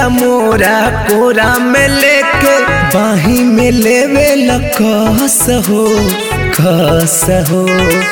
पिया मोरा कोरा में लेके बाही में लेवे लकस हो खस हो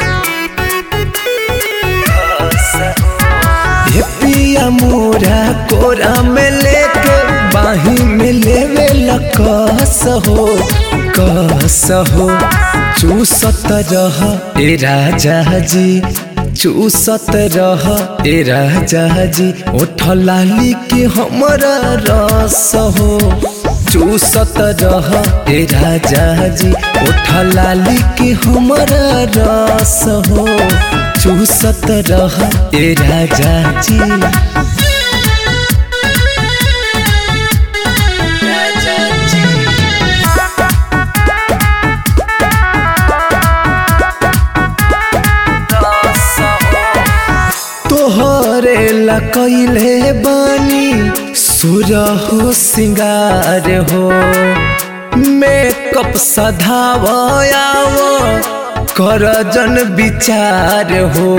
हे पिया मोरा कोरा में लेके बाही में लेवे लकस हो कस हो चूसत रह ए राजा जी चूसत रह ए राजा जी ओठ लाली के हमरा रस हो चूसत रह ए राजा जी ओठ लाली के हमरा रस हो चूसत रह ए राजा जी तोहरे ला कैले बानी सुर हो सिंगार हो मेकअप सधावयाव कर जन विचार हो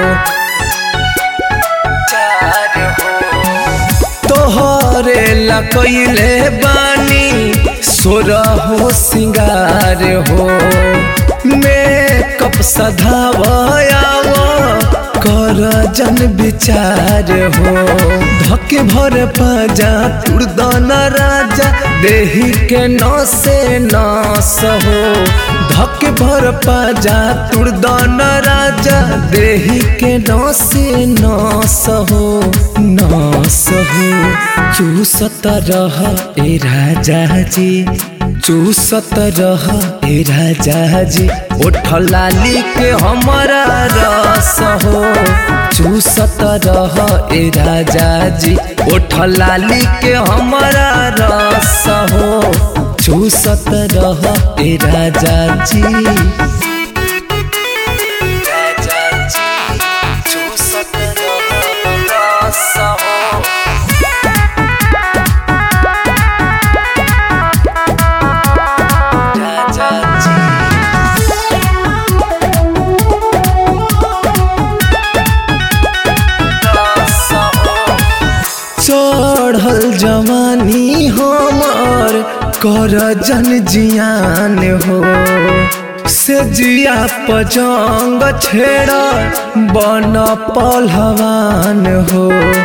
तोहरे ला कैले बानी सुर हो सिंगार हो मेकअप सधावयाव कर जन विचार हो धके भर पाजा तुरदन राजा देही के नसे नस हो धके भर पाजा तुरदन राजा देही के नसे नस हो नस हो चूसत रह ए राजा जी चूसत रह ए राजा जी ओठ लाली के हमारा रस हो चूसत रह ए राजा जी ओठ लाली के हमारा रस हो चूसत रह ए राजा जी राजा जी चूसत रह रस हो चढ़ल जवानी हमर कर जन जियान हो से जिया पजंग छेड़ बन पहलवान हो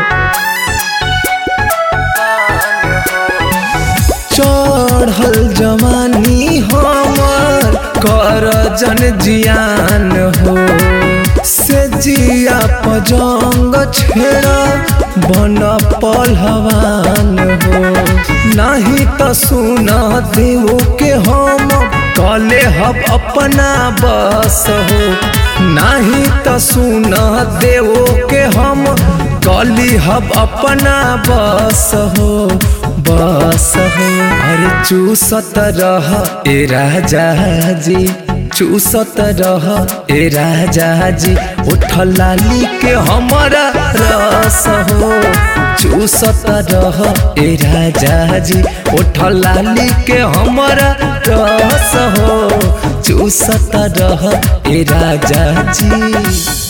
चढ़ल जवानी हमर कर जन जियान हो से जिया पजंग छेड़ा बन पहलवान हो नहीं तो सुना देव के हम कले हब अपना बस हो नहीं तो सुना देव के हम कली हब अपना बस हो बस हो अरे चूसत रह ए राजा जी चूसत रह ए राजा जी उठ लाली के हमारा रस हो चूसत रह ए राजा जी उठ लाली के हमारा रस हो चूसत रह ए राजा जी